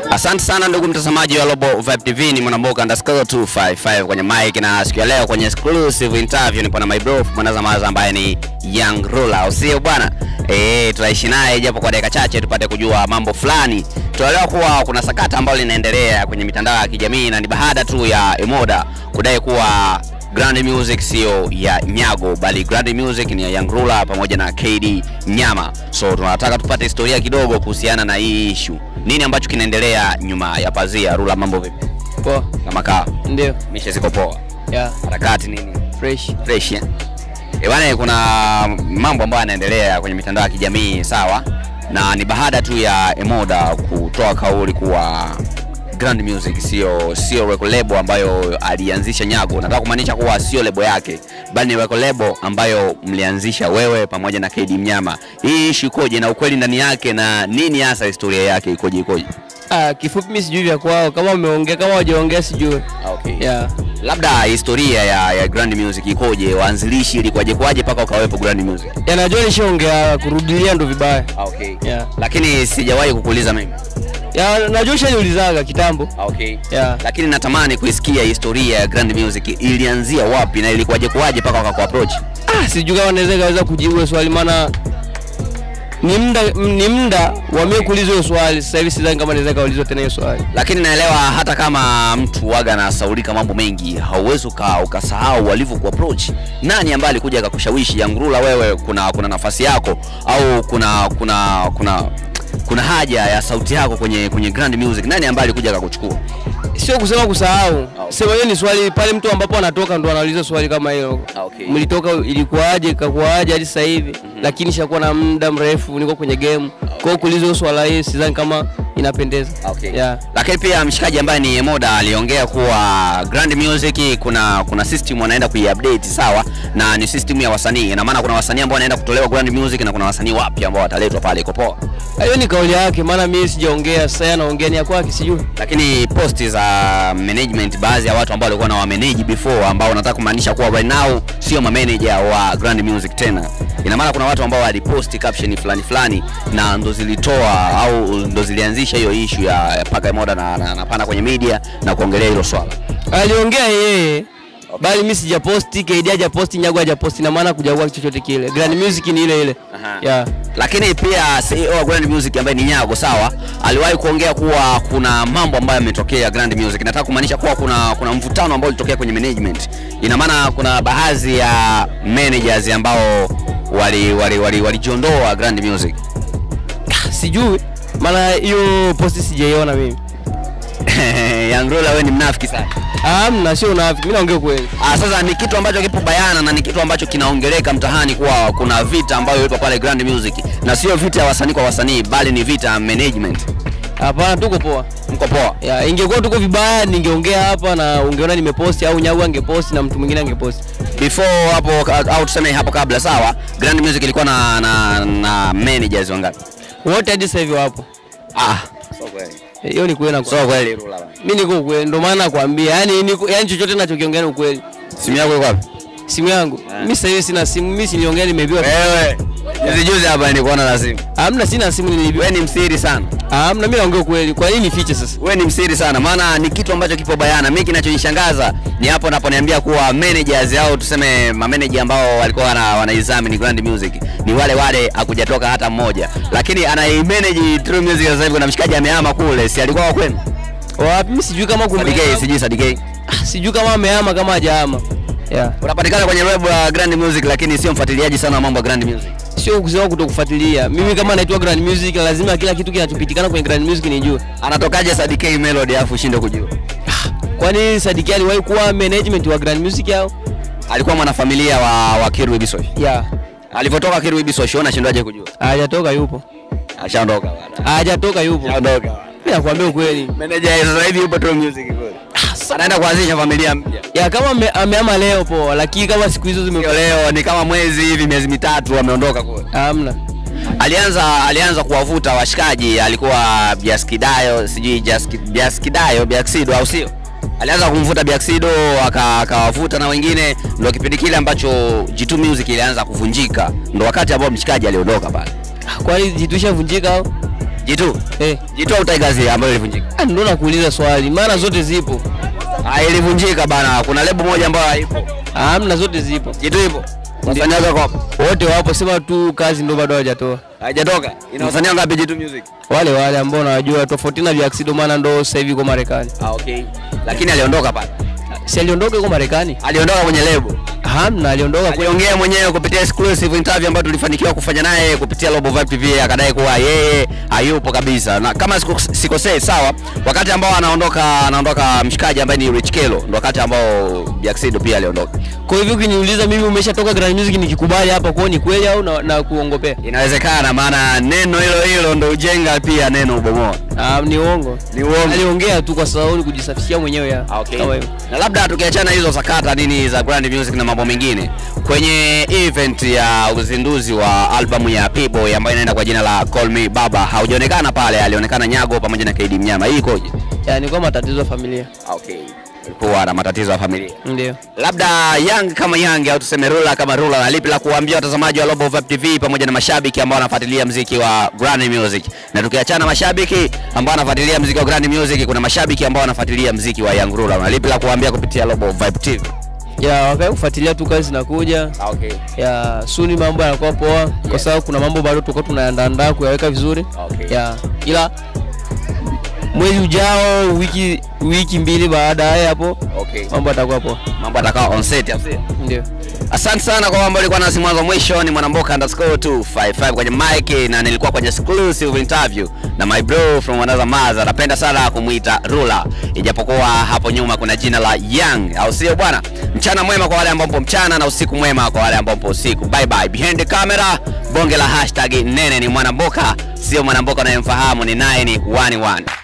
Asante sana ndugu mtazamaji wa Global Vibe TV, ni Mwanamboka underscore 255 kwenye mic, na siku ya leo kwenye exclusive interview nipo na my bro mwanazamaza ambaye ni Young Ruler, usio bwana eh, tutaishi naye japo kwa dakika chache tupate kujua mambo fulani. Tunaelewa kuwa kuna sakata ambalo linaendelea kwenye mitandao ya kijamii na ni baada tu ya Emoda kudai kuwa Grand Music sio ya Nyago bali Grand Music ni ya Young Ruler pamoja na KD Nyama. So tunataka tupate historia kidogo kuhusiana na hii issue. Nini ambacho kinaendelea nyuma ya pazia? Rula, mambo vipi? Poa. Kama kaa Ndio. mishe ziko poa, Yeah. harakati nini Fresh. fresh eh? Eh bwana, kuna mambo ambayo yanaendelea kwenye mitandao ya kijamii sawa, na ni baada tu ya Emoda kutoa kauli kuwa Grand Music sio sio record label ambayo alianzisha Nyago. Nataka kumaanisha kuwa sio lebo yake, bali ni record label ambayo mlianzisha wewe pamoja na KD Mnyama. Hii issue ikoje na ukweli ndani yake na nini hasa historia yake ikoje ikoje? Ah, kifupi mimi sijui vya kwao. Kama wameongea kama hawajaongea sijui. Okay. Yeah. Labda historia ya, ya Grand Music ikoje, waanzilishi ilikuwaje kwaje mpaka ukawepo Grand Music? Ya najua nishaongea kurudilia ndo vibaya. Okay. Yeah. Lakini sijawahi kukuuliza mimi. Ya najua shaniulizaga kitambo. Okay. Yeah. Lakini natamani kuisikia historia ya Grand Music ilianzia wapi na ilikuwaje kwaje mpaka wakaku approach. Ah, sijui kama naweza kaweza kujibu hilo swali maana ni muda ni muda wa mimi kuulizwa hiyo swali. Sasa hivi sidhani kama naweza kaulizwa tena hiyo swali. Lakini naelewa hata kama mtu waga anasaulika mambo mengi, hauwezi uka, ukasahau walivyo ku approach. Nani ambaye alikuja akakushawishi Young Ruler, wewe kuna kuna nafasi yako au kuna kuna kuna kuna haja ya sauti yako kwenye kwenye Grand Music? Nani ambaye alikuja akakuchukua? Sio kusema kusahau. okay. Sema hiyo ni swali pale mtu ambapo anatoka ndo anauliza swali kama hilo. Okay. Mlitoka ilikuwaje, ikakuwaje hadi sasa hivi? Lakini shakuwa na muda mrefu niko kwenye game. Kwa hiyo kuuliza hiyo swala hii sidhani kama inapendeza. Okay. Yeah. Lakini pia mshikaji ambaye ni Emoda aliongea kuwa Grand Music kuna kuna system wanaenda kuiupdate sawa, na ni system ya wasanii. Ina maana kuna wasanii ambao wanaenda kutolewa Grand Music na kuna wasanii wapya ambao wataletwa pale, iko poa. Hiyo ni kauli yake, maana mimi sijaongea, sasa yeye anaongea ni ya kwake, sijui. Lakini posti za management, baadhi ya watu ambao walikuwa na wamanage before, ambao wanataka kumaanisha kuwa right now sio manager wa Grand Music tena. Ina maana kuna watu ambao waliposti caption fulani fulani na ndo zilitoa au ndo zilianzisha hiyo issue ya, ya paka Emoda na, na, na pana kwenye media na kuongelea hilo swala. Aliongea yeye bali mimi sijaposti, KD hajaposti, Nyago hajaposti, na maana kujakuwa chochote kile. Grand Music ni ile ile. Aha. Yeah. lakini pia CEO wa Grand Music ambaye ni Nyago sawa, aliwahi kuongea kuwa kuna mambo ambayo yametokea Grand Music. Nataka kumaanisha kuwa kuna kuna mvutano ambao ulitokea kwenye management. Ina maana kuna baadhi ya managers ambao wali wali wali walijiondoa Grand Music. Sijui. Maana hiyo posti sijaiona mimi. Young Ruler, wewe ni mnafiki sana. Hamna, sio unafiki. Mimi naongea kweli. Ah, sasa ni kitu ambacho kipo bayana na ni kitu ambacho kinaongeleka mtaani kuwa kuna vita ambayo ipo pale Grand Music na sio vita ya wasanii kwa wasanii, bali ni vita ya management. Hapana, tuko poa. Mko poa? Ya, ingekuwa tuko vibaya ningeongea hapa na ungeona nimeposti au Nyago angeposti na mtu mwingine angeposti. before hapo au tuseme hapo kabla sawa Grand Music ilikuwa na na, na managers wangapi Wote hadi sasa hivi wapo. ah so kweli Eh, Hiyo ni kweli na so kweli Rula bana mimi niko ukweli, ndio maana nakwambia, yani niko yani chochote ninachokiongea ni ukweli. simu yako iko wapi Simu yangu mimi sasa hivi sina simu, mimi siliongea nimeibiwa. wewe hizi juzi hapa nilikuona na simu Hamna, sina simu niliibiwa. wewe ni msiri sana Hamna, mimi naongea ukweli. Kwa nini nifiche sasa? wewe ni msiri sana maana ni kitu ambacho kipo bayana mimi kinachonishangaza ni hapo naponiambia kuwa managers au tuseme mameneja ambao walikuwa wana, wanaexamine Grand Music ni wale wale hakujatoka hata mmoja lakini anaimanage True Music sasa hivi kuna mshikaji amehama kule si alikuwa wa kwenu Wapi? Mimi sijui kama kume Sadike sijui Sadike Ah, sijui kama amehama kama hajahama. Yeah. unapatikana kwenye web ya Grand Music lakini sio mfuatiliaji sana wa mambo ya Grand Music. Sio kusema kutokufuatilia. Mimi kama naitwa Grand Music lazima kila kitu kinachopitikana kwenye Grand Music nijue. Anatokaje Sadike Melody afu ushinde kujua? Kwani Sadiki aliwahi kuwa management wa Grand Music au? Alikuwa mwanafamilia wa wa Kirui Bisosh. Yeah. Alivyotoka Kirui Bisosh unashindwaje kujua? Hajatoka yupo. Ashaondoka bwana. Hajatoka yupo. Ashaondoka. Mimi nakwambia ukweli. Manager sasa hivi yupo True Music kweli. Anaenda kuanzisha familia mpya. Ya kama ame- amehama leo poa, lakini kama siku hizo zime Sio leo ni kama mwezi hivi miezi mitatu ameondoka kule. hamna. Alianza alianza kuwavuta washikaji, alikuwa Biaskidayo, sijui Jaski- Biaskidayo, Biaksido au sio? Alianza kumvuta Biaksido aka- akawavuta na wengine, ndo kipindi kile ambacho G2 Music ilianza kuvunjika, ndo wakati ambao mshikaji aliondoka pale. Kwani jitusha vunjika au? Jitu. Eh, Jitu au Tigers ambayo ilivunjika? ah, ndo nakuuliza swali, maana zote zipo. Ah, ilivunjika bana. Kuna lebo moja ambayo haipo. Hamna, zote zipo, Jitu ipo. Wasanii wako hapo. wote wapo, sema tu kazi ndo bado hawajatoa. Haijatoka. Ina wasanii wangapi Jitu Music? Wale wale ambao nawajua, tofauti na Vyaxido, maana ndo sasa hivi kwa Marekani. Ah, okay. Lakini aliondoka pale. Si aliondoka kwa Marekani? Aliondoka kwenye lebo. Hamna, aliondoka kwa Aliongea mwenyewe kupitia exclusive interview ambayo tulifanikiwa kufanya naye kupitia Global Vibe TV, akadai kuwa yeye hayupo kabisa, na kama siku- sikosei, sawa, wakati ambao anaondoka anaondoka mshikaji ambaye ni Rich Kelo, ndo wakati ambao Biaxido pia aliondoka. Kwa hivyo ukiniuliza mimi umeshatoka Grand Music nikikubali hapa kwa ni kweli au na, na kuongopea? Inawezekana, maana neno hilo hilo ndo ujenga pia neno ubomoa. Ah, ni uongo. Ni uongo. Aliongea tu kwa sababu ni kujisafishia mwenyewe ya. Ah, okay. Kama hivyo. Na labda tukiachana hizo sakata nini za Grand Music na mambo mengine, kwenye event ya uzinduzi wa albamu ya P-Boy ambayo inaenda kwa jina la Call Me Baba, haujaonekana pale, alionekana Nyago pamoja na KD Mnyama. Hii ikoje? Yaani kwa matatizo ya familia. Okay. Alikuwa na matatizo ya familia. Ndio. Labda Young kama Young au tuseme Rula kama Rula, na lipi la kuambia watazamaji wa Global Vibe TV pamoja na mashabiki ambao wanafuatilia mziki wa Grand Music? Na tukiachana mashabiki ambao wanafuatilia mziki wa Grand Music, kuna mashabiki ambao wanafuatilia mziki wa Young Rula. Na lipi la kuambia kupitia Global Vibe TV? Ya wakae kufuatilia tu kazi zinakuja. Okay. Ya suni mambo yanakuwa poa kwa sababu kuna mambo bado tulikuwa tunaandaa kuyaweka vizuri. Okay. Ya ila mwezi ujao wiki wiki mbili baadaye hapo Okay. mambo yatakuwa poa. Mambo atakaa on set au sio? Ndio. Asante sana kwa ambao ulikuwa nasi mwanzo mwisho. Ni Mwanamboka underscore 255 kwenye mic na nilikuwa kwenye exclusive interview na my bro from another mother. Napenda sana kumuita Rula, ijapokuwa hapo nyuma kuna jina la Young, au sio bwana? Mchana mwema kwa wale ambao mpo mchana na usiku mwema kwa wale ambao mpo usiku. Bye bye. Behind the camera, bonge la hashtag nene ni Mwanamboka, sio Mwanamboka unayemfahamu, ni 911.